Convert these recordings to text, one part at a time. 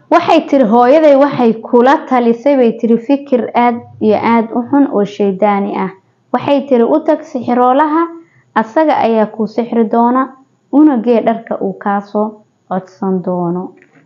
waxay tiri hooyaday waxay kula talisay bay tiri fikir aada iyo aada u xun oo shaydaani ah waxay tiri u tag sixiroolaha asaga ayaa kuu sixri doona una gee dharka uu kaasoo codsan doono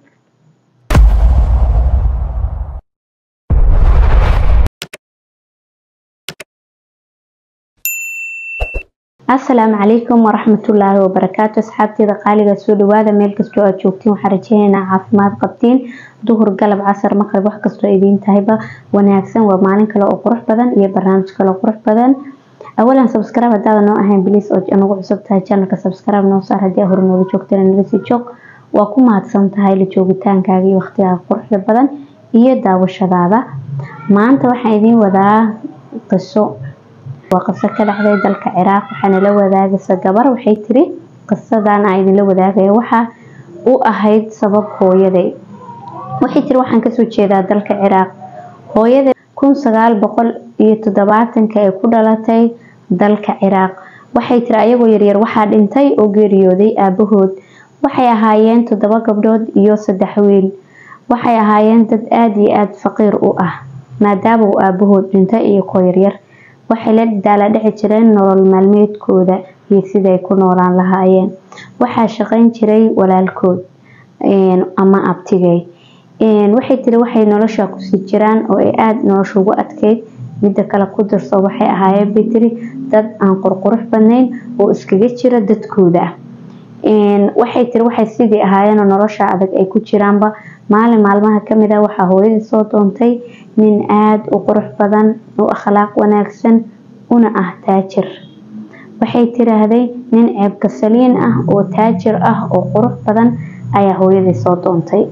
asalaamu calaykum waraxmatullaahi wabarakaatu asxaabteeda qaaliga soo dhawaada meel kastoo aad joogtiin waxaan rajeynaynaa caafimaad qabtiin duhur galab casar maqrib wax kastoo idiin tahayba wanaagsan waa maalin kale oo qurux badan iyo barnaamij kale oo qurux badan awalan subscribe hadaada noo ahayn bliis oo nagu cusub tahay channelka subscribe noo saar haddii hore nooga joogtana nala sii joog waa ku mahadsan tahay la joogitaankaaga iyo waqtigaaga quruxda badan iyo daawashadaada maanta waxaan idiin wadaa qiso waa qiso ka dhacday dalka ciraaq waxaana la wadaagaysa gabar waxay tiri qisadan aan idinla wadaagaya waxaa u ahayd sabab hooyaday waxay tiri waxaan kasoo jeedaa dalka ciraaq hooyaday kun sagaal boqol iyo toddobaatanka ay ku dhalatay dalka ciraaq waxay tiri ayagoo yaryar waxaa dhintay oo geeriyooday aabahood waxay ahaayeen toddoba gabdhood iyo saddex wiil waxay ahaayeen dad aada iyo aada faqiir u ah maadaama uu aabahood dhintay iyo koo yaryar waxay la daala dhici jireen nolol maalmeedkooda iyo siday ku noolaan lahaayeen waxaa shaqayn jiray walaalkood ama abtigay waxay tiri waxay nolosha kusii jiraan oo ay aada nolosha ugu adkeyd midda kale ku darso waxay ahaayeen bay tiri dad aan qurqurux badnayn oo iskaga jira dadkooda waxay tiri waxay sidii ahaayeenoo nolosha adag ay ku jiraanba maalin maalmaha kamid ah waxaa hooyadii soo doontay nin aada u qurux badan u akhlaaq wanaagsan una ah taajir waxay tiraahday nin ceebka saliin ah oo taajir ah oo qurux badan ayaa hooyadii soo doontay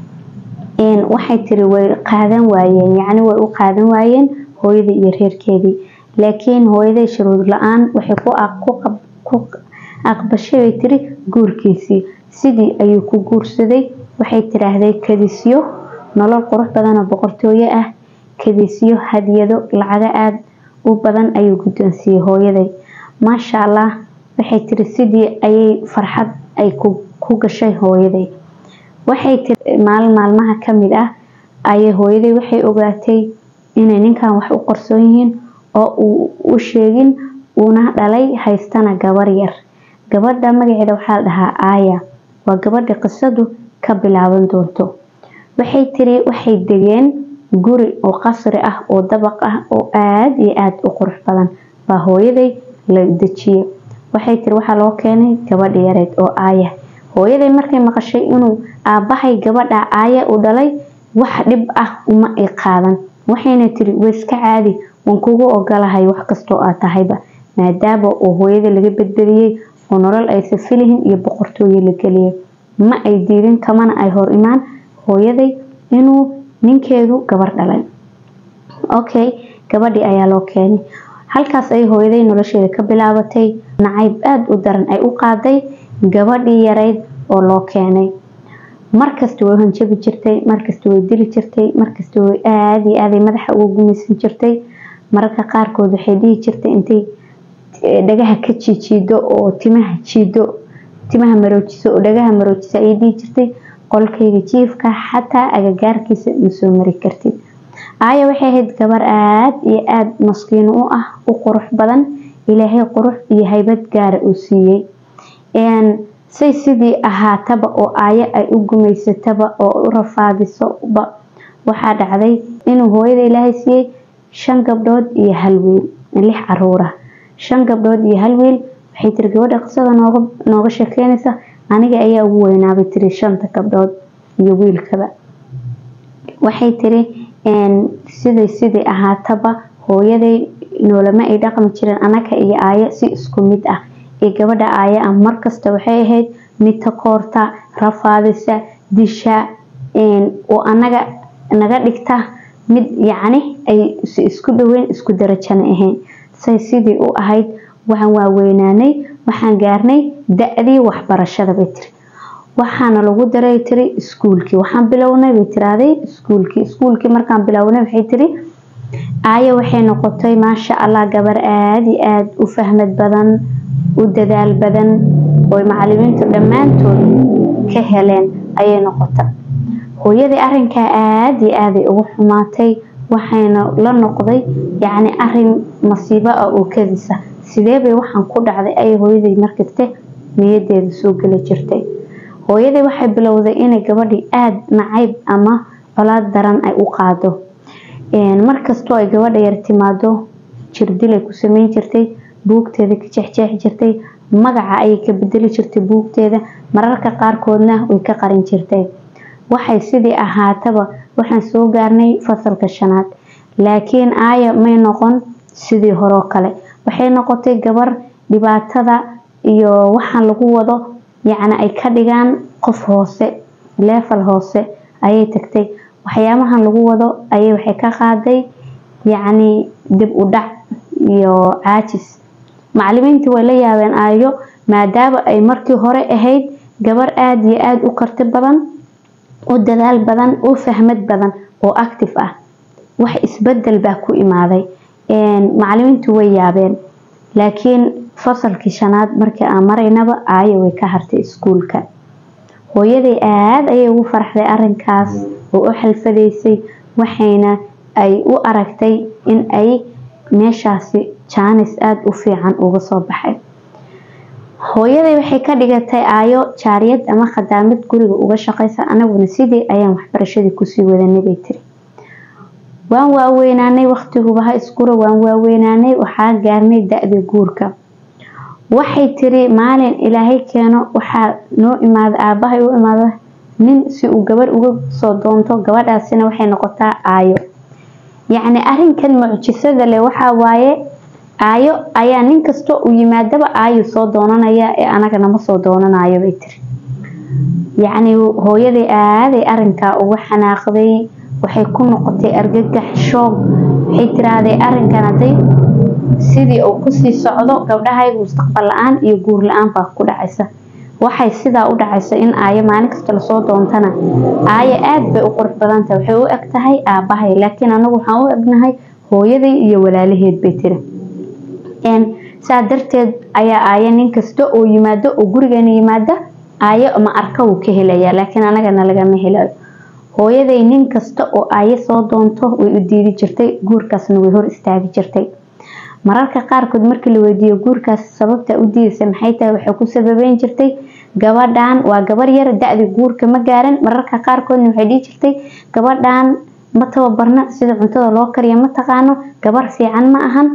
waxay tiri way qaadan waayeen yacni way u qaadan waayeen hooyadii iyo reerkeedii laakiin hooyaday shuruud la-aan waxay ku aqbashay bay tiri guurkiisii sidii ayuu ku guursaday waxay tiraahday kadisyo nolol qurux badan oo boqortooyo ah kadisyo hadiyado lacago aada u badan ayuu guddoonsiiyey hooyaday maasha allah waxay tiri sidii ayay farxad ay ku gashay hooyaday waxay tiri maalin maalmaha kamid ah ayay hooyaday waxay ogaatay inay ninkan wax u qorsoon yihiin oo uu u sheegin uuna dhalay haystana gabar yar gabadha magaceeda waxaa la dhahaa aaya waa gabadha qisadu ka bilaaban doonto waxay tiri waxay degeen guri oo qasri ah oo dabaq ah oo aada iyo aada u qurux badan baa hooyaday la dejiyey waxay tiri waxaa loo keenay gabadha yareed oo aaya hooyaday markay maqashay inuu aabahay gabadha aaya u dhalay wax dhib ah uma ay qaadan waxayna tiri waiska caadi waan kugu ogolahay wax kastoo aad tahayba maadaama oo hooyada laga badbadiyey oo nolol aysa filihin iyo boqortooyo la geliyay ma ay diidin kamana ay hor imaan hooyaday inuu ninkeedu gabar dhalay okay gabadhii ayaa loo keenay halkaas ay hooyaday nolosheeda ka bilaabatay nacayb aada u daran ay u qaaday gabadhii yareyd oo loo keenay markasta way hanjabi jirtay markasta way dili jirtay markasta way aada iyo aaday madaxa uga gumaysan jirtay mararka qaarkood waxay dhihi jirtay intay dhagaha ka jiijiido oo timaha jiido timaha maroojiso oo dhagaha maroojisa ayay dhihi jirtay qolkayga jiifka xataa agagaarkiisa ma soo mari kartid aaya waxay ahayd gabar aada iyo aada maskiin u ah u qurux badan ilaahay qurux iyo haybad gaara uu siiyey say sidii ahaataba oo aayo ay u gumaysataba oo u rafaadisoba waxaa dhacday inuu hooyada ilaahay siiyey shan gabdhood iyo hal wiil lix caruura shan gabdhood iyo hal wiil waxay tiri gabadha qisada nooga nooga sheekeynaysa aniga ayaa ugu weynaabay tiri shanta gabdhood iyo wiilkaba waxay tiri siday sidii ahaataba hooyaday noolama ay dhaqmi jireen anaga iyo aayo si isku mid ah ee gabadha aaya ah markasta waxay ahayd mid takoorta rafaadisa disha oo anaga naga dhigta mid yacni ay isku dhaweyn isku darajana ahayn say sidii u ahayd waxaan waaweynaanay waxaan gaarnay da-dii waxbarashada bay tiri waxaana lagu daray tiri iskuulkii waxaan bilownay bay tiraahday iskuulkii iskuulkii markaan bilownay waxay tiri aaya waxay noqotay maasha allah gabar aada iyo aada u fahmad badan u dadaal badan oo macalimiintu dhammaantood ka heleen ayay noqota hooyadii arinkaa aada iyo aaday ugu xumaatay waxayna la noqday yacni arin masiibo ah oo kadisa sidee bay waxaan ku dhacday ayay hooyadii markasta niyadeeda soo geli jirtay hooyadii waxay bilowday inay gabadhii aada nacayb ama colaad daran ay u qaado markastoo ay gabadha yar timaado jirdilay ku sameyn jirtay buugteeda ka jeexjeexi jirtay magaca ayay ka bedeli jirtay buugteeda mararka qaarkoodna way ka qarin jirtay waxay sidii ahaataba waxaan soo gaarnay fasalka shanaad laakiin aaya may noqon sidii horoo kale waxay noqotay gabar dhibaatada iyo waxaan lagu wado yacni ay ka dhigaan qof hoose leefal hoose ayay tagtay waxyaabahan lagu wado ayay waxay ka qaaday yacni dib u dhac iyo caajis macalimiintii way la yaabeen aayo maadaama ay markii hore ahayd gabar aada iyo aada u karti badan u dadaal badan u fahmad badan oo active ah wax isbedel baa ku imaaday macalimiintu way yaabeen laakiin fasalkii shanaad markii aan maraynaba aayo way ka hartay iskuulka hooyaday aada ayay ugu farxday arinkaas oo u xalfadaysay waxayna ay u aragtay in ay meeshaasi jaanis aada u fiican uga soo baxay hooyaday waxay ka dhigatay aayo jaariyad ama khadaamad guriga uga shaqaysa anaguna sidii ayaan waxbarashadii kusii wadanay bay tiri waan waaweynaanay waqtiguba ha iskura waan waaweynaanay waxaa gaarnay da-da guurka waxay tiri maalin ilaahay keeno waxaa noo imaada aabahay u imaada nin si uu gabar uga soo doonto gabadhaasina waxay noqotaa aayo yacni arinkan mucjisada leh waxaa waaye aayo ayaa nin kasta uu yimaadaba aayo soo doonanaya ee anagana ma soo doonanayo bay tiri yacni hooyaday aaday arinkaa uga xanaaqday waxay ku noqotay argagax shoog waxay tiraahday arinkan hadday sidii uu kusii socdo gabdhahayga mustaqbal la-aan iyo guur la-aan baa ku dhacaysa waxay sidaa u dhacaysa in aayo maalin kasta lasoo doontana aayo aada bay u qurux badantahay waxay u eg tahay aabahay laakiin anagu waxaan u egnahay hooyaday iyo walaalaheed bay tiri saa darteed ayaa aayo nin kasta oo yimaado oo gurigeena yimaada aayo ma arka wuu ka helaya laakiin anagana lagama helayo hooyaday nin kasta oo aayo soo doonto way u diidi jirtay guurkaasna way hor istaagi jirtay mararka qaarkood markii la weydiiyo guurkaas sababta u diidaysa maxay tahay waxay ku sababeyn jirtay gabadhan waa gabar yar da-da guurka ma gaaran mararka qaarkoodna waxay dhihi jirtay gabadhan ma tababarna sida cuntada loo kariya ma taqaano gabar fiican ma ahan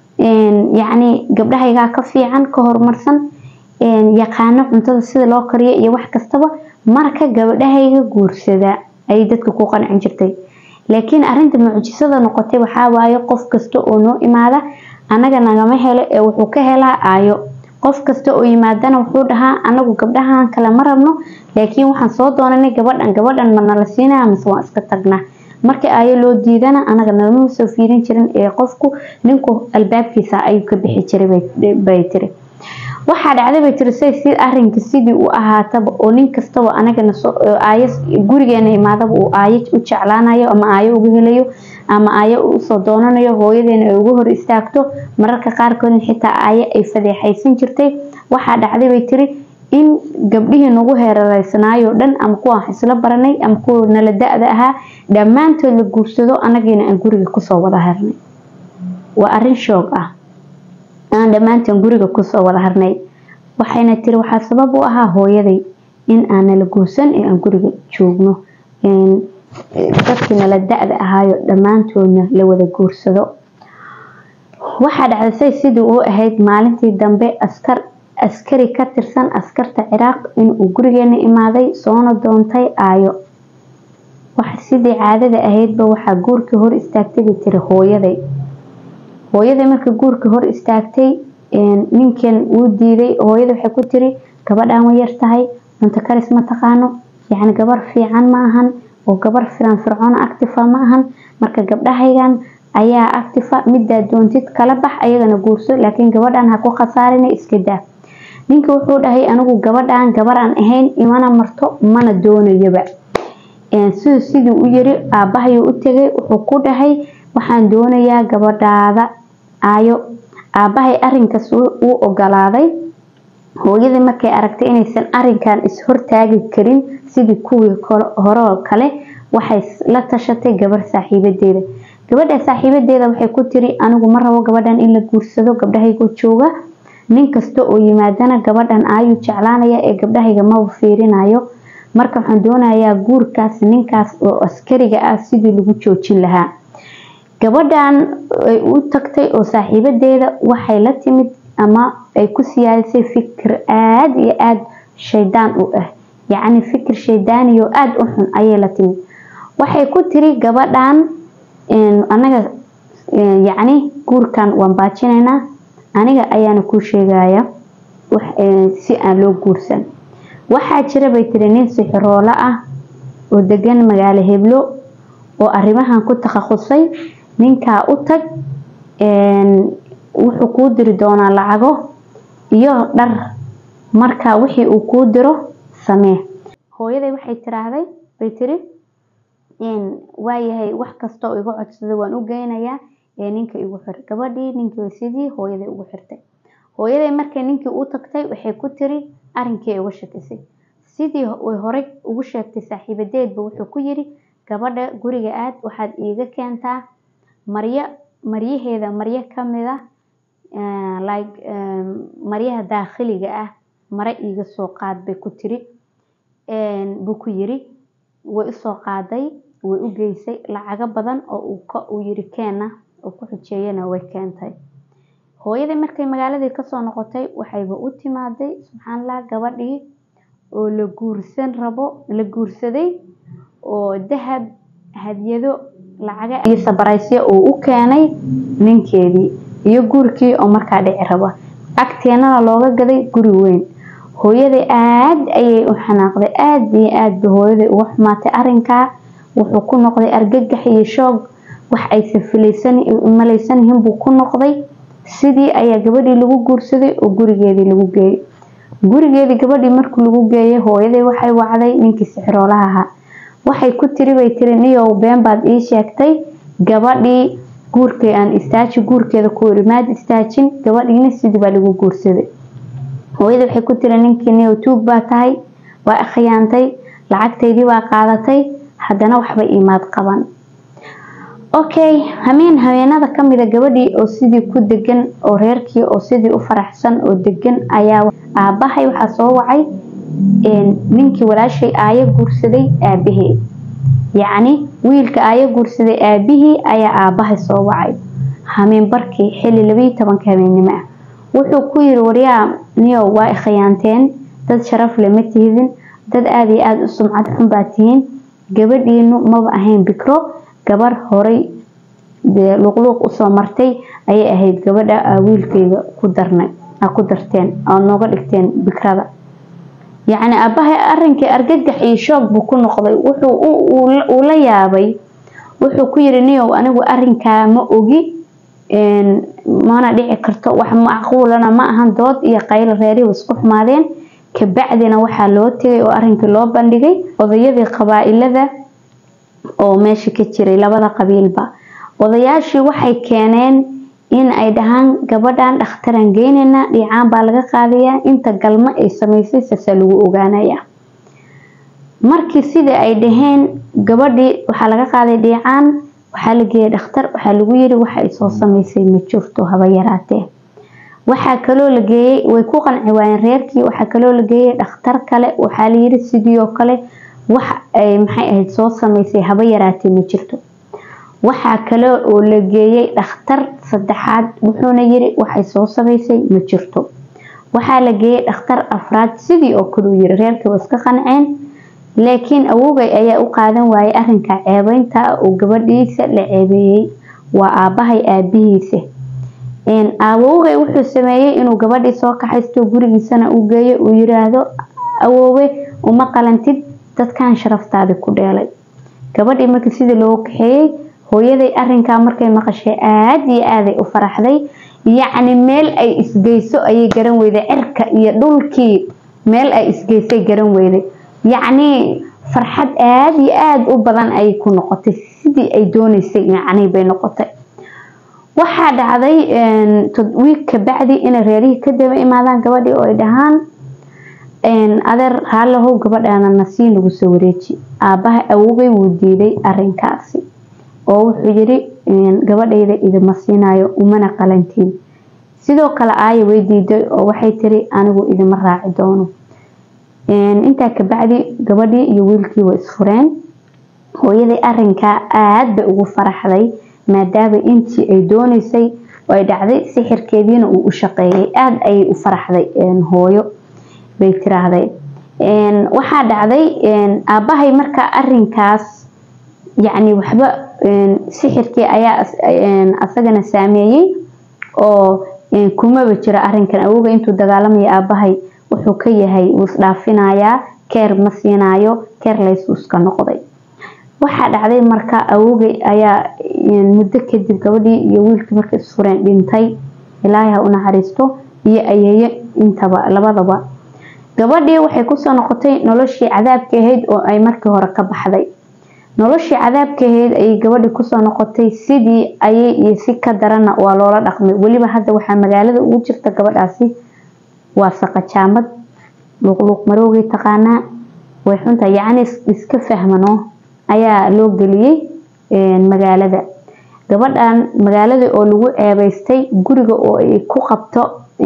yacni gabdhahaygaa ka fiican ka horumarsan yaqaano cuntada sida loo kariyo iyo wax kastaba marka gabdhahayga guursada ayay dadka ku qancin jirtay laakiin arinta mucjisada noqotay waxaa waaye qof kasta oo noo imaada anaga nagama helo ee wuxuu ka helaa aayo qof kasta oo yimaadana wuxuu dhahaa anagu gabdhahan kale ma rabno laakiin waxaan soo doonanay gabadhan gabadhan ma nala siinaya mise waan iska tagnaa markii aayo loo diidana anaga nalama soo fiirin jirin ee qofku ninku albaabkiisa ayuu ka bixi jiray bay tiri waxaa dhacday bay tiri say si arinka sidii uu ahaataba oo nin kastaba anagana aayo gurigeena imaadaba uu aayo u jeclaanayo ama aayo uga helayo ama aayo usoo doonanayo hooyadeena ay uga hor istaagto mararka qaarkoodna xitaa aayo ay fadeexaysan jirtay waxaa dhacday bay tiri in gabdhihii nagu heerareysanaayo dhan ama kuwa wax isla baranay ama kuwa nala da-da ahaa dhammaantood la guursado anagiina aan guriga kusoo wada harnay waa arin shoog ah aan dhammaanteen guriga kusoo wada harnay waxayna tiri waxaa sabab u ahaa hooyaday in aan nala guursan ee aan guriga joogno dadkii nala da-da ahaayo dhammaantoodna la wada guursado waxaa dhacdasay sidii u ahayd maalintii dambe askar askari ka tirsan askarta ciraaq inuu gurigeena imaaday soona doontay aayo sidii caadada ahaydba waxaa guurkii hor istaagtay bay tiri hooyaday hooyaday marka guurka hor istaagtay ninkan wuu diiday hooyada waxay ku tiri gabadhan way yar tahay cunto karis ma taqaano yacni gabar fiican ma ahan oo gabar firan fircoona actifa ma ahan marka gabdhahaygan ayaa actifa midaa doontid kala bax ayagana guurso laakiin gabadhan ha ku khasaarina iska daa ninka wuxuu dhahay anigu gabadhan gabaraan ahayn imana marto mana doonayaba siduu sidii u yiri aabahayuu u tegay wuxuu ku dhahay waxaan doonayaa gabadhaada aayo aabahay arinkaas wuu ogolaaday hooyadii markay aragtay inaysan arinkan is-hortaagi karin sidii kuwii hore oo kale waxay la tashatay gabar saaxiibadeeda gabadha saaxiibadeeda waxay ku tiri anigu ma rabo gabadhan in la guursado gabdhahaygo jooga nin kasta oo yimaadana gabadhan ayuu jeclaanaya ee gabdhahayga maba fiirinayo marka waxaan doonayaa guurkaas ninkaas oo askariga ah sidii lagu joojin lahaa gabadhan ay u tagtay oo saaxiibadeeda waxay la timid ama ay ku siyaadisay fikir aada iyo aada shaydaan u ah yacni fikir shaydaaniyo aada u xun ayay la timid waxay ku tiri gabadhan anaga yacni guurkan waan baajinaynaa aniga ayaana kuu sheegaya si aan loo guursan waxaa jira bay tiri nin sixiroolo ah oo degan magaalo heblo oo arrimahan ku takhasusay ninkaa u tag wuxuu kuu diri doonaa lacago iyo dhar marka wixii uu kuu diro samee hooyaday waxay tiraahday bay tiri waayahay wax kasta oo iga codsada waan u geynayaa ee ninka igu xir gabadhii ninkii sidii hooyaday ugu xirtay hooyaday markay ninkii u tagtay waxay ku tiri arinkii uga shakisay sidii way horey ugu sheegtay saaxiibadeedba wuxuu ku yiri gabadha guriga aad waxaad iiga keentaa maryo maryaheeda maryo kamid ah like maryaha daakhiliga ah mare iiga soo qaad bay ku tiri buu ku yiri way usoo qaaday way u geysay lacago badan oo uu yiri keena oo ku xujeeyana way keentay hooyadii markay magaaladii kasoo noqotay waxayba u timaaday subxaanallah gabadhii oo la guursan rabo la guursaday oo dahab hadyado lacaga iyo sabaraysyo uu u keenay ninkeedii iyo guurkii oo markaa dhici raba agteenana looga gaday guri weyn hooyaday aada ayay u xanaaqday aada iyo aada ba hooyaday uga xumaatay arinkaa wuxuu ku noqday argagax iyo shoog wax aysan filaysan malaysanyihin buu ku noqday sidii ayaa gabadhii lagu guursaday oo gurigeedii lagu geeyey gurigeedii gabadhii markii lagu geeyay hooyaday waxay wacday ninkii sixiroolaha ahaa waxay ku tiri bay tiri niyow been baad ii sheegtay gabadhii guurkay aan istaaji guurkeeda ku iri maad istaajin gabadhiina sidii baa lagu guursaday hooyada waxay ku tiri ninkii niyow tuug baa tahay waa khiyaantay lacagtaydii baa qaadatay haddana waxba imaad qaban okay hameen haweenada kamida gabadhii oo sidii ku degan oo reerkii oo sidii u faraxsan oo degan ayaa aabahay waxaa soo wacay ninkii walaashay aayo guursaday aabaheed yacni wiilka aayo guursaday aabihii ayaa aabahay soo wacay hameen barkii xilli labayo tobanka habeennimo ah wuxuu ku yiri waryaa niyow waa ikhiyaanteen dad sharaf leh ma tihidin dad aada iyo aada u sumcad xun baa tihiin gabadhiinu maba ahayn bikro gabar horay luqluuq usoo martay ayay ahayd gabadha wiilkayga ku darnay ku darteen oo nooga dhigteen bikrada yacni aabahay arinkii argagax iyo shoog buu ku noqday wuxuu uu la yaabay wuxuu ku yiri niyow anigu arinkaa ma ogi mana dhici karto wax macquulana ma ahan dood iyo qaylo reerihi isku xumaadeen kabacdina waxaa loo tegay oo arinkii loo bandhigay odayadii qabaa-ilada oo meesha ka jiray labada qabiilba odayaashii waxay keeneen in ay dhahaan gabadhan dhakhtaraan geynayna dhiicaan baa laga qaadayaa inta galmo ay samaysay saasaa lagu ogaanaya markii sidai ay dhaheen gabadhii waxaa laga qaaday dhiicaan waxaa la geeyay dhakhtar waxaa lagu yiri waxa ay soo samaysay ma jirto haba yaraatee waxaa kaloo la geeyey way ku qanci waayeen reerkii waxaa kaloo la geeyey dhakhtar kale waxaa layiri sidii oo kale wax ay maxay ahayd soo samaysay haba yaraatee ma jirto waxaa kale oo la geeyey dhakhtar saddexaad wuxuuna yiri waxay soo samaysay ma jirto waxaa la geeyey dhakhtar afraad sidii oo kale uu yiri reerkii waa iska qanceen laakiin awogay ayaa u qaadan waayay arinka ceebeynta oo gabadhiisa la ceebeeyey waa aabahay aabihiisa awowgay wuxuu sameeyey inuu gabadhii soo kaxaysto gurigiisana u geeyo uu yiraahdo awoowe uma qalantid dadkan sharaftaadi ku dheelay gabadhii markii sidii loogu kaxeeyey hooyaday arinkaa markay maqashay aada iyo aaday u faraxday yacni meel ay isgeyso ayay garan weyday cirka iyo dhulkii meel ay isgeysay garan weyday yacni farxad aada iyo aada u badan ayay ku noqotay sidii ay dooneysay yacni bay noqotay waxaa dhacday wiig kabacdi inay reerihii ka daba imaadaan gabadhii oo ay dhahaan adeer haalahow gabadhaana nasiin lagu soo wareeji aabaha awogay wuu diiday arinkaasi oo wuxuu yiri gabadhayda idima siinayo umana qalantiin sidoo kale aaya way diiday oo waxay tiri anigu idima raaci doono intaa kabacdi gabadhii iyo wiilkii way isfureen hooyadii arinkaa aada bay ugu faraxday maadaama intii ay dooneysay oo ay dhacday sixirkeediina uu u shaqeeyay aada ayay u faraxday hooyo bay tiraahday waxaa dhacday aabahay markaa arinkaas yacni waxba sixirkii ayaa asagana saameeyey oo kumaba jiro arinkan awoga intuu dagaalamaya aabahay wuxuu ka yahay wuu isdhaafinayaa keer ma siinaayo keer laysu iska noqday waxaa dhacday marka awogay ayaa muddo kadib gabadhii iyo wiilkii markay isfureen dhintay ilaahay ha u naxariisto iyo ayeeye intaba labadaba gabadhii waxay kusoo noqotay noloshii cadaabka ahayd oo ay markii hore ka baxday noloshii cadaabka ahayd ayay gabadhii kusoo noqotay sidii ayay iyo si ka darana waa loola dhaqmay weliba hadda waxaa magaalada ugu jirta gabadhaasi waa saqajaamad luuqluuq maroogay taqaanaa way xunta yacni iska fahmano ayaa loo geliyey magaalada gabadhan magaalada oo lagu ceebeystay guriga oo ay ku qabto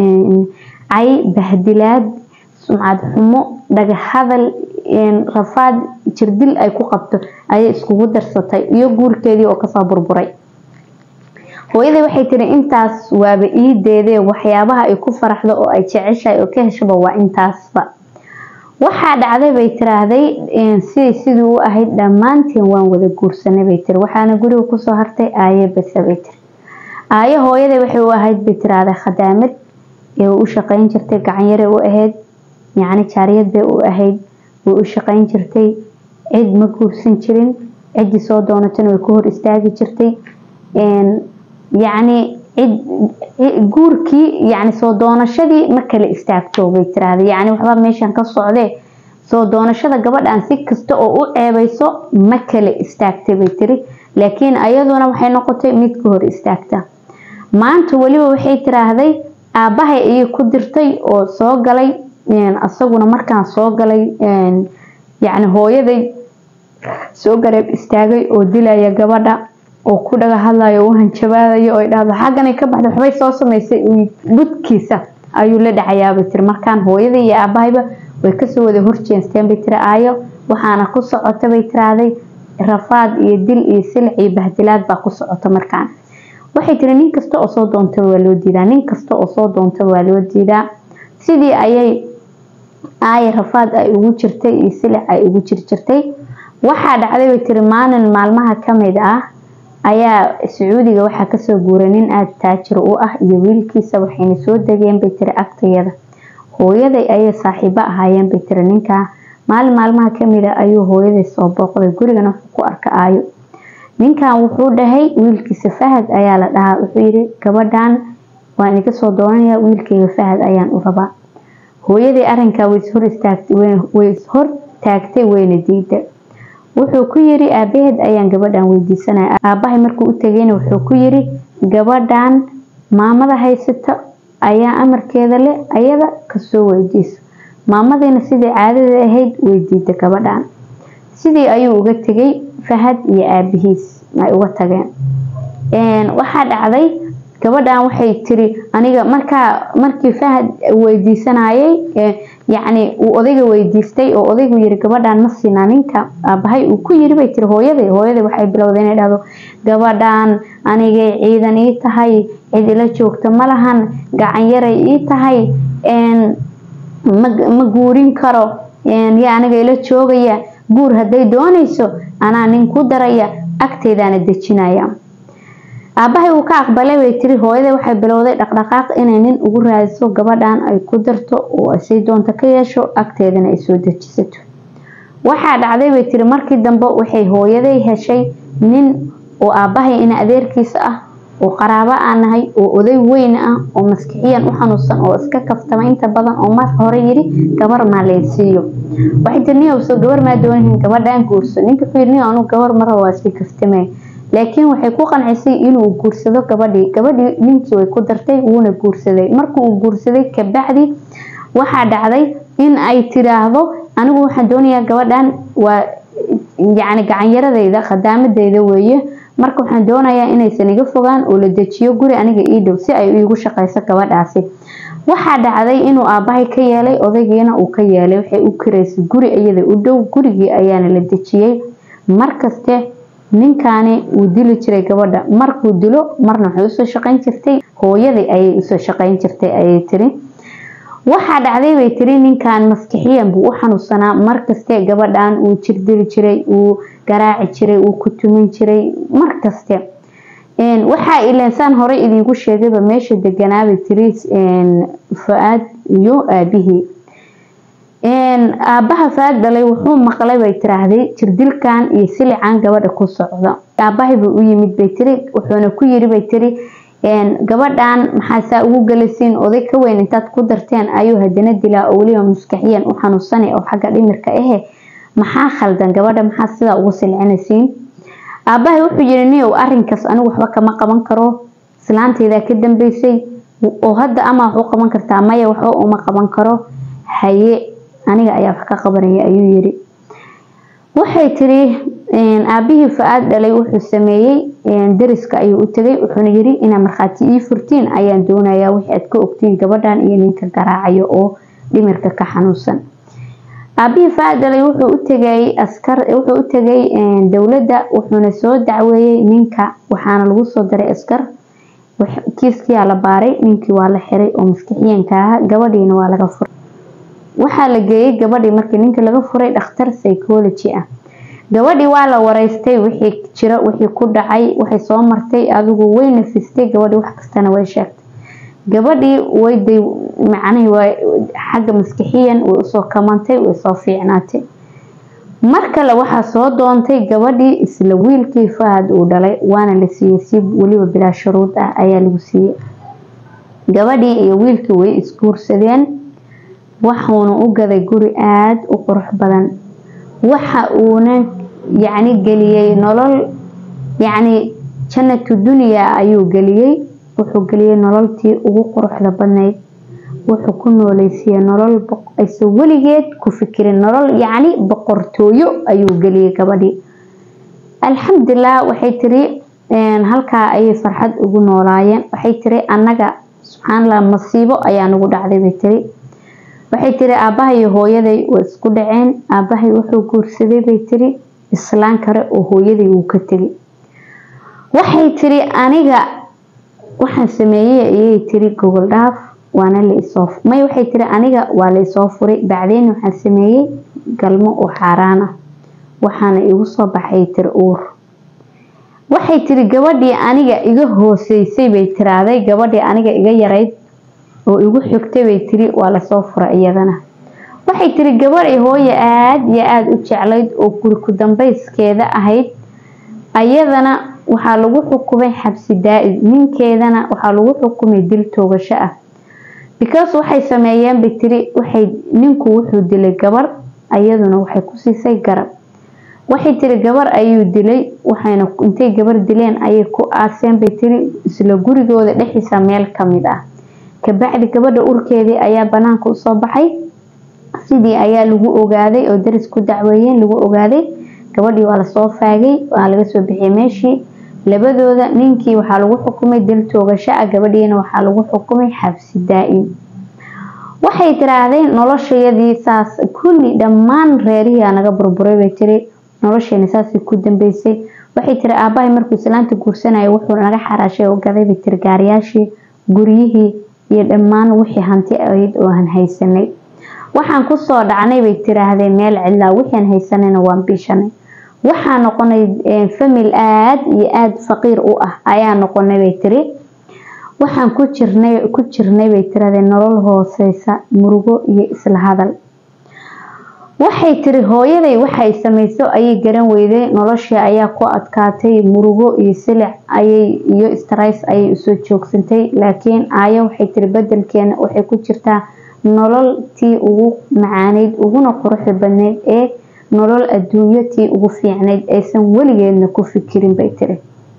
cay bahdilaad sumcad xumo dhagahadal rafaad jirdil ay ku qabto ayay iskugu darsatay iyo guurkeedii oo kasoo burburay hooyadii waxay tiri intaas waaba iideedee waxyaabaha ay ku faraxdo oo ay jeceshahay oo ka heshaba waa intaasba waxaa dhacday bay tiraahday sidii sidii u ahayd dhammaanteen waan wada guursanay bay tiri waxaana guriga kusoo hartay aaye base bay tiri aaye hooyada waxay u ahayd bay tiraahday khadaamad ee u shaqayn jirtay gacanyare u ahayd yacni jaariyad bay u ahayd way u shaqayn jirtay cid ma guursan jirin ciddii soo doonatana way ku hor istaagi jirtay yacni cid guurkii yacni soo doonashadii ma kala istaagto bay tiraahday yacni waxba meeshan ka socdee soo doonashada gabadhan si kasta oo u ceebayso ma kala istaagtay bay tiri laakiin ayaduna waxay noqotay mid ka hor istaagta maanta weliba waxay tiraahday aabahay ayay ku dirtay oo soo galay asaguna markaan soo galay yacni hooyaday soo gareeb istaagay oo dilaya gabadha oo ku dhaga hadlayo u hanjabaadayo oo dhahdo xagganay ka baxday waxbay soo samaysay budkiisa ayuu la dhacayaabay tiri markaan hooyadii iyo aabahayba way kasoo wada horjeensteen bay tiri aayo waxaana ku socota bay tiraahday rafaad iyo dil iyo silic iyo bahdilaad baa ku socota markaan waxay tiri nin kasta oo soo doontaba waa loo diidaa nin kasta oo soo doontaba waa loo diidaa sidii ayay aaya rafaad ay ugu jirtay iyo silic ay ugu jirjirtay waxaa dhacday bay tiri maalin maalmaha kamid ah ayaa sacuudiga waxaa kasoo guuray nin aada taajir u ah iyo wiilkiisa waxayna soo degeen bay tiri agtayada hooyaday ayay saaxiibo ahaayeen bay tiri ninkaa maalin maalmaha kamid a ayuu hooyaday soo booqday gurigana wuxuu ku arka aayo ninkan wuxuu dhahay wiilkiisa fahad ayaa la dhahaa wuxuu yiri gabadhan waan iga soo doonaya wiilkayga fahad ayaan u rabaa hooyaday arinkaa way hor taagtay wayna diida wuxuu ku yiri aabaheed ayaan gabadhan weydiisanaya aabahay markuu u tegayna wuxuu ku yiri gabadhan maamada haysata ayaa amarkeeda leh ayada kasoo weydiiso maamadiina sidii caadada ahayd way diida gabadhan sidii ayuu uga tegay fahad iyo aabihiis ay uga tageen waxaa dhacday gabadhan waxay tiri aniga markaa markii fahad weydiisanayay yacni uu odayga weydiistay oo odaygu yiri gabadhan ma siinaa ninka aabahay uu ku yiri bay tiri hooyaday hooyaday waxay bilowday inay dhahdo gabadhan anigay ciidan ii tahay cid ila joogta ma lahan gacan yaray ii tahay ma guurin karo yaa aniga ila joogaya guur hadday doonayso anaa nin ku daraya agteydaana dejinaya aabahay uu ka aqbalay bay tiri hooyada waxay bilowday dhaqdhaqaaq inay nin ugu raadiso gabadhan ay ku darto oo say doonto ka yeesho agteedana ay soo dejisato waxaa dhacday bay tiri markii dambe waxay hooyaday heshay nin oo aabahay ina adeerkiisa ah oo qaraabo aan nahay oo oday weyn ah oo maskixiyan u xanuunsan oo iska kaftama inta badan oo marka hore yiri gabar maa laysiiyo waxay tiri nin soo gabar maa doonahin gabadhan guurso ninka ku yiri nin anu gabar mara waa iska kaftame laakiin waxay ku qancisay inuu guursado gabadhii gabadhii ninkii way ku dartay wuuna guursaday markuu uu guursaday kabacdi waxaa dhacday in ay tiraahdo anigu waxaan doonayaa gabadhan waa yacni gacanyaradeyda khadaamadeyda weeye marka waxaan doonayaa inaysan iga fogaan oo la dejiyo guri aniga ii dhow si ay iigu shaqeyso gabadhaasi waxaa dhacday inuu aabahay ka yeelay odaygiina uu ka yeelay waxay u karaysay guri iyada u dhow gurigii ayaana la dejiyey markaste ninkaani wuu dili jiray gabadha markuu dilo marna waxay usoo shaqeyn jirtay hooyadii ayay usoo shaqeyn jirtay ayay tiri waxaa dhacday bay tiri ninkan maskixiyan buu u xanuunsanaa markaste gabadhan uu jirdili jiray uu garaaci jiray uu ku tumin jiray markaste waxaa ilaansaan horey idiinku sheegayba meesha deganaabay tiri fa-aad iyo aabihii aabaha faad dhalay wuxuu maqlay bay tiraahday jirdilkan iyo silican gabadha ku socda aabahay buu u yimid bay tiri wuxuuna ku yiri bay tiri gabadhan maxaasaa ugu galasiin oday ka weyn intaad ku darteen ayuu hadana dilaa oo weliba maskaxiyan u xanuunsanay oo xagga dhimirka ahe maxaa khaldan gabadha maxaa sidaa ugu silcinaysiin aabahay wuxuu yiri niyow arinkaas anigu waxba kama qaban karo islaanteydaa ka dambeysay oo hadda ama wax u qaban kartaa maya waxba uma qaban karo haye aniga ayaa wax ka qabanaya ayuu yiri waxay tiri aabihii fa-aad dhalay wuxuu sameeyey dariska ayuu u tegay wuxuuna yiri inaa markhaati ii furtiin ayaan doonayaa wixii aad ka ogtiin gabadhan iyo ninka garaacayo oo dhimirka ka xanuunsan aabihii fa-aad dhalay wuxuu u tegay askar wuxuu u tegay dowladda wuxuuna soo dacweeyey ninka waxaana lagu soo daray askar kiiskiyaa la baaray ninkii waa la xiray oo maskixiyanka ah gabadhiina waa laga furay waxaa la geeyey gabadhii markii ninkii laga furay dhakhtar psychology ah gabadhii waa la wareystay wixii jira wixii ku dhacay waxay soo martay adigu way nafistay gabadhii wax kastana way sheegtay gabadhii wayday macnihii waa xagga maskixiyan way usoo kamantay way soo fiicnaatay mar kale waxaa soo doontay gabadhii isla wiilkii fahad uu dhalay waana la siiyey si weliba bilaa shuruud ah ayaa lagu siiyey gabadhii iyo wiilkii way isguursadeen waxuuna u gaday guri aada u qurux badan waxa uuna yacni geliyey nolol yacni jannatu dunyaa ayuu geliyey wuxuu geliyey nololtii ugu quruxda badnayd wuxuu ku nooleysiiyey nolol aysan weligeed ku fikirin nolol yacni boqortooyo ayuu geliyey gabadhii alxamdulilah waxay tiri halkaa ayay farxad ugu noolaayeen waxay tiri annaga subxaanallah masiibo ayaa nagu dhacday bay tiri waxay tiri aabahay iyo hooyaday way isku dhaceen aabahay wuxuu guursaday bay tiri islaan kale oo hooyaday uu ka tegay waxay tiri aniga waxaan sameeyey ayay tiri gogol dhaaf waana la isoo may waxay tiri aniga waa la isoo furay bacdeen waxaan sameeyey galmo oo xaaraan ah waxaana igu soo baxay tiri uur waxay tiri gabadhii aniga iga hooseysay bay tiraaday gabadhii aniga iga yarayd oo igu xigtay bay tiri waa lasoo fura iyadana waxay tiri gabadhay hooye aada iyo aada u jeclayd oo guri ku dambeyskeeda ahayd ayadana waxaa lagu xukumay xabsi daa-id ninkeedana waxaa lagu xukumay dil toogasho ah because waxay sameeyeen bay tiri waxay ninku wuxuu dilay gabar ayaduna waxay ku siisay garab waxay tiri gabar ayuu dilay waxayna intay gabar dileen ayay ku aaseen bay tiri isla gurigooda dhexdiisa meel kamid ah kabacdi gabadha urkeedii ayaa banaanka usoo baxay sidii ayaa lagu ogaaday oo daris ku dacweeyeen lagu ogaaday gabadhii waa lasoo faagay waa laga soo bixiyay meeshii labadooda ninkii waxaa lagu xukumay dil toogasho ah gabadhiina waxaa lagu xukumay xabsi daa-in waxay tiraahdeen noloshayadii saas kulli dhammaan reerihiia naga burburay bay tiri nolosheena saasay ku dambeysay waxay tiri aabahay markuu islaanta guursanaya wuxuu naga xaraashay oo gaday bay tiri gaariyaashii guryihii iyo dhammaan wixii hanti ahayd oo aan haysanay waxaan kusoo dhacnay bay tiraahdeen meel cidlaa wixian haysanayna waan biishanay waxaa noqonay famil aada iyo aada faqiir u ah ayaa noqonay bay tiri waxaan ku jirnay ku jirnay bay tirahdeen nolol hooseysa murugo iyo isla hadal waxay tiri hooyaday waxay samayso ayay garan weyday noloshii ayaa ku adkaatay murugo iyo silic ayay iyo strays ayay usoo joogsantay laakiin aayo waxay tiri bedelkeena waxay ku jirtaa nolol tii ugu macaaneyd uguna quruxda badneyd ee nolol adduunyo tii ugu fiicnayd aysan weligeedna ku fikirin bay tiri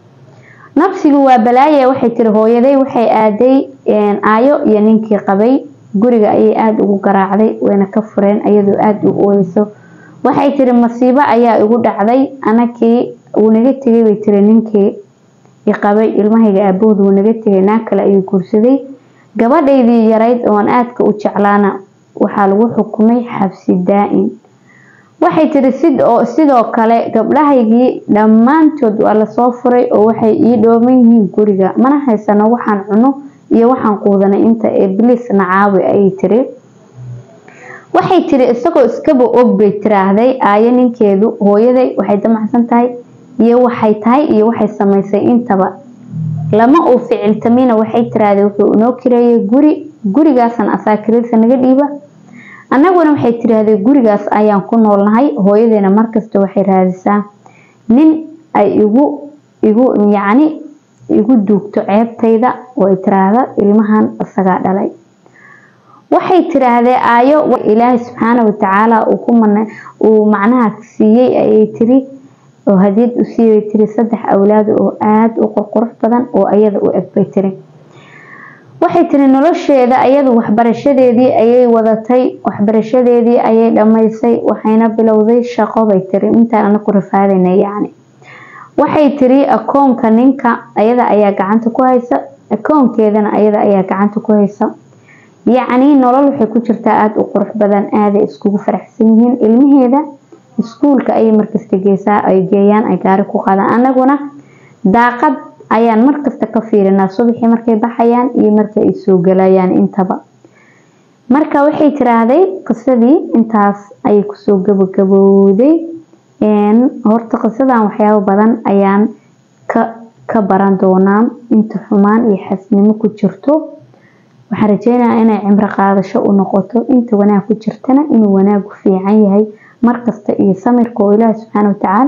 nafsigu waa balaaye waxay tiri hooyaday waxay aaday aayo iyo ninkii qabay guriga ayay aada ugu garaacday wayna ka fureen iyadoo aada u ooyeyso waxay tiri masiibo ayaa igu dhacday anakii wuu naga tegay bay tiri ninkii iqabay ilmahayga aabahood wuu naga tegay naag kale ayuu guursaday gabadhaydii yarayd oon aadka u jeclaana waxaa lagu xukumay xabsi daa-in waxay tiri sidoo kale gabdhahaygii dhammaantood waa lasoo furay oo waxay ii dhooman yihiin guriga mana haysano waxaan cuno iyo waxaan quudanay inta ee biliis nacaawi ayay tiri waxay tiri isagoo iskaba og bay tiraahday aayo ninkeedu hooyaday waxay damacsan tahay iyo waxay tahay iyo waxay samaysay intaba lama uu ficiltamina waxay tiraahday wuxuu inoo kireeyay guri gurigaasan asaakiradiisa naga dhiiba annaguna waxay tiraahday gurigaas ayaan ku noolnahay hooyadeena markasta waxay raadisaa nin ay igu igu yacni igu duugto ceebtayda oo ay tiraahda ilmahan isagaa dhalay waxay tiraahdee aayo ilaahay subxaana watacaala uu macnaha siiyey ayay tiri oo hadiyad u siiyay tiri saddex awlaad oo aada u qurqurux badan oo ayada u eg bay tiri waxay tiri nolosheeda ayadu waxbarashadeedii ayay wadatay waxbarashadeedii ayay dhammaysay waxayna bilowday shaqo bay tiri intaan ana ku rafaadayna yacni waxay tiri akoonka ninka ayada ayaa gacanta ku haysa akoonkeedana ayada ayaa gacanta ku haysa yacni nolol waxay ku jirtaa aada u qurux badan aaday iskugu faraxsan yihiin ilmaheeda iskuulka ayay markasta geesaa ay geeyaan ay gaari ku qaadaan anaguna daaqad ayaan markasta ka fiirinaa subaxii markay baxayaan iyo markay ay soo galayaan intaba marka waxay tiraahday qisadii intaas ayay kusoo gabagabowday horta qisadan waxyaabo badan ayaan ka ka baran doonaa inta xumaan iyo xasnimo ku jirto waxaan rajeynayaa inay cimro qaadasho u noqoto inta wanaag ku jirtana inuu wanaagu fiican yahay markasta iyo samirka oo ilaahi subxaana watacaala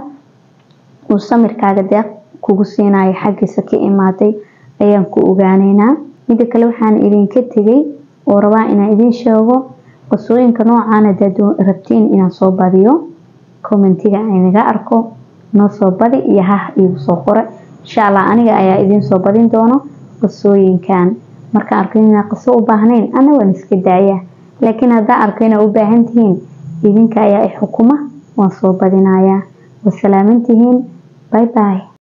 uu samirkaaga deeq kugu siinayo xaggiisa ka imaaday ayaan ku ogaaneynaa mida kale waxaan idinka tegay oo rabaa inaan idiin sheego qisooyinka noocaan hadaad rabtiin inaan soo badiyo commentiga inaga arko noo soo badi iyo hah iigu soo qora insha allah aniga ayaa idiin soo badin doono qisooyinkan markaan arko inaa qiso u baahnayn ana waan iska daaya laakiin haddaan arko inaa u baahan tihiin idinka ayaa i xukuma waan soo badinayaa wasalaamantihiin bye bye